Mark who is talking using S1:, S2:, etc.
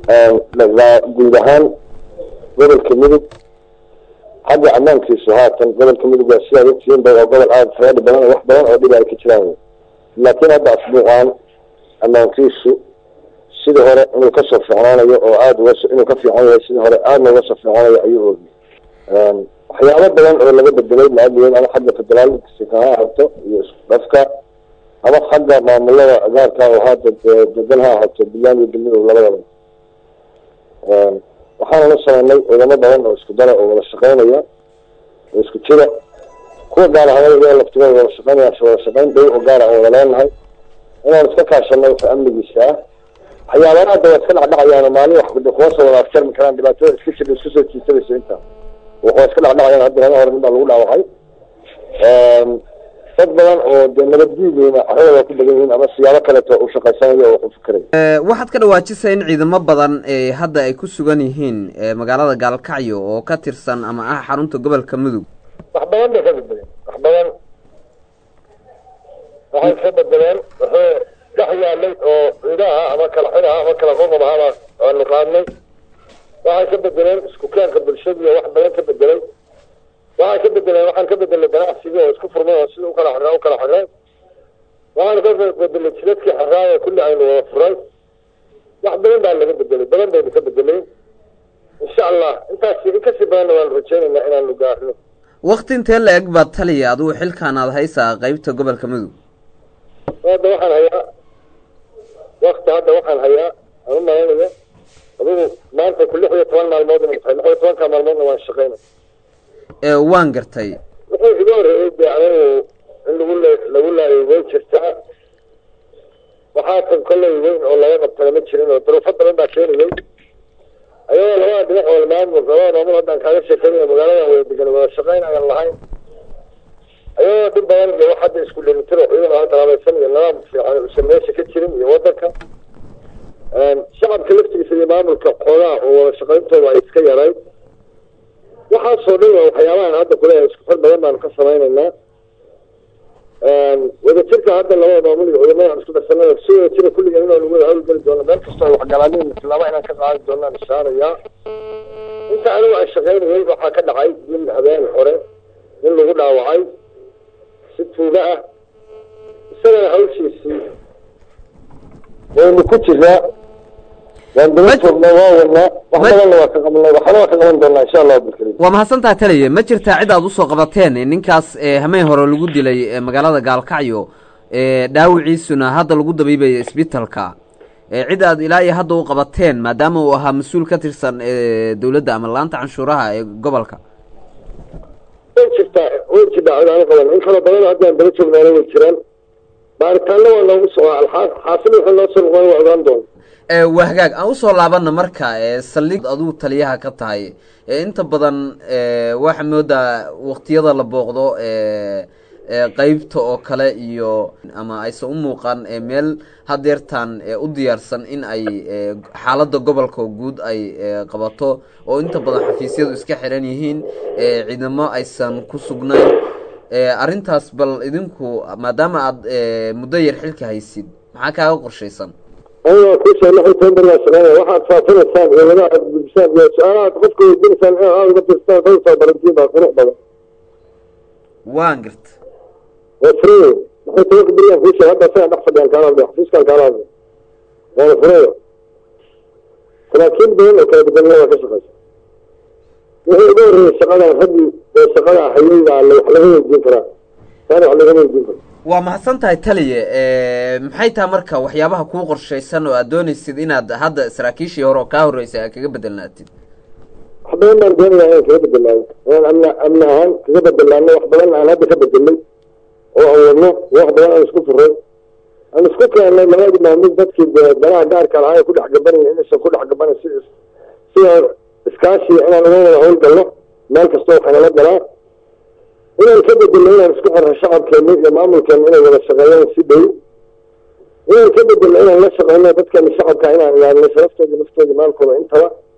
S1: guud ahaan gobolka mudug xagga ammaankiisu haatan gobolka mudug waa sidaad ogtihiin ba waa gobol aada faraadhi badan wax badan oo dhib ay ka jiraan laakiin hadda asbuuqaan ammaankiisu sidii hore inuu kasoo fiicnaanayo oo aada uga inuu ka fiican yahay sidii hore aadna uga soo fiicnaanayo ayuu oogiyay waxyaabo badan oo laga bedelay maaliyeed ama xagga federaalka ha ahaato iyo isku dhafka ama xagga maamulada gaarka oo hadda degan ha ahaato buntland iyo galmudug labadaba waxaana la sameynay wadamo badan oo isku dara oo wada shaqeynaya oo isku jira kuwa gaar ahaan laftigooda wada shaqeynaya wada shaqeyn dhow oo gaar aan wada leenahay inaan iska kaashanay wixii amnigiisa ah waxyaabaha hadda waa iska dhacdhacayaan maalin wax kuwa soo wada afjarmi karaan dhibaatada iska jir isku soo jiisanayso intaa waa iska dhacdhacayaan hadda laba hore nin baa lagu dhaawacay dad badan oo dee nabadguudeyna carradooda ku badan yihiin ama siyaabo kaleeto u shaqaysanayo oo wax u fikirayo
S2: waxaad ka dhawaajisay in ciidamo badan ee hadda ay ku sugan yihiin magaalada gaalkacyo oo ka tirsan ama ah xarunta gobolka mudug
S1: wax badan bay ka bedeleen wax badan waxay ka bedeleen wuxuu dhex yaalay oo ciidaha ama kala xiraha ama kala qoqobahaa aanu qaadnay waxay ka bedeleen isku keenka bulshadiiyo wax badan ka bedelay waxay ka bedeleen waxaan ka bedelay ganacsigii oo isku furmay oo sida ukala xirnaa ukala xirnay waxaan ka bedelay jidadkii xirnaa oo kulli aynu wada furay wax badan baa laga bedelay badan baynu ka bedelay insha allah intaas in kasii badanna waanu rajeynaynaa inaanu gaarno
S2: wakti intee la eg baad taliya adigu xilkaan aad haysaa qeybta gobolka mudug
S1: hadda waxaan hayaa wakti hadda waxaan hayaa aan u malaynaya adigu maanta ku lix iyo toban maalmood ina tahay lix iyo tobanka maalmoodna waan shaqeynay
S2: waan gartay
S1: wuxuu iga horreeyey de anigu in lagu l lagu laayo weyn jirtaa waxaa tan kolley weyn oo laga qabtana ma jirin oo duruufo badan baa keenayay ayagoo labada dhinac wal maamul labada maamul haddaan kaaga sheekeynaya magaaladan wada degan wada shaqeyn ayaan lahayn ayagoo dhib badan iyo wax hadda isku dheelitiro ciidan aan talaabaysan iyo nidaam fiican usan meesha ka jirin iyo wadanka shacabka laftigiisa iyo maamulka xoogaha oo wada shaqeyntooda ay iska yarayd waxaasoo dhan waa waxyaabahan hadda kuleeyahay isku xir badan baanu ka samaynaynaa wadajirka hadda labada maamul iyo cudamada aan isku darsanay si wadajira kulliga inaanu wada hawlgeli doono meel kastoo ay waxgalaanin tilaabo inaan ka qaadi doonaan ishaarayaa inta anigu aan shaqaynayay waxaa ka dhacay nin habeen hore nin lagu dhaawacay si tuuga ah isagana hawshiisii waynu ku jiraa waan daba joognaa waa wadnaa wax badanna waa ka qabanay waxna waa ka qaban doonaa insha allahu bilkarim
S2: waa mahadsantaha taliya ma jirtaa cid aad usoo qabateen ninkaas hameen hore lagu dilay magaalada gaalkacyo dhaawiciisuna hadda lagu dabiibayo isbitalka cid aad ilaa iyo hadda u qabateen maadaama uu ahaa mas-uul ka tirsan dawladda ama laanta canshuuraha ee gobolka
S1: way jirtaa way jirtaa cid aan qaban in kaloo badan haddaan daba joognaana way jiraan baaritaanna waa noogu socdaa alxaas xaasil wuxuu noo soo noqon waa ogaan doona
S2: waa hagaag aan usoo laabana marka saldhig aduu taliyaha ka tahay inta badan waxaa moodaa waktiyada la booqdo qeybta oo kale iyo ama aysan u muuqan meel hadeertaan u diyaarsan in ay xaaladda gobolka guud ay qabato oo inta badan xafiisyadu iska xiran yihiin ciidamo aysan ku sugnayn arrintaas bal idinku maadaama aad muddo yar xilka haysid maxaa kaaga qorshaysan
S1: aniga kusha lix iyo toban beri baa shaqeynaya waxaad faafinaysaan ciidamada aad gudbisaan iyo su-aalahaad qofka weydiinaysaan in aad uga tirstaan kay soo barantiin baa qurux badan
S2: waan garta
S1: waa furayo maxay tobanka beriyan kuusha hadda asagaan dhex fadhiyaan kaala hadlay xafiiskaan kaala hadlay waana furayo saraakiil badan oo kala bedelna waa ka shaqeysa wixii uga horreeyay shaqadan raggii oo shaqada hayay baa wax laga weydiin karaa taana wax laga weydiin karaa
S2: waa mahadsan tahay taliye maxay taha marka waxyaabaha kuu qorshaysan oo aad doonaysid inaad hadda saraakiishii hore oo kaa horreysay aad kaga bedelnaatid
S1: wax badan baan doonayaa inaan kaga bedelnaayo inaan amni amni ahaan kaga bedelnaano wax badan aan hadda ka bedelnay oo aan wadno wax badan aan isku furay aan isku keennay labadii maamul dadkii danaha gaarka lahaa ku dhex gabanay inaysan ku dhex gabanan si sida iskaashiga inaan uga wada howlgalno meel kasta oo kanala galaa inaan ka bedelno inaan isku xirno shacabkeena iyo maamulkeena inay wada shaqeeyaan si dhow inaan ka bedelno inaan la shaqeyno dadkeena shacabka inaan ilaalino sharaftooda naftooda maalkooda intaba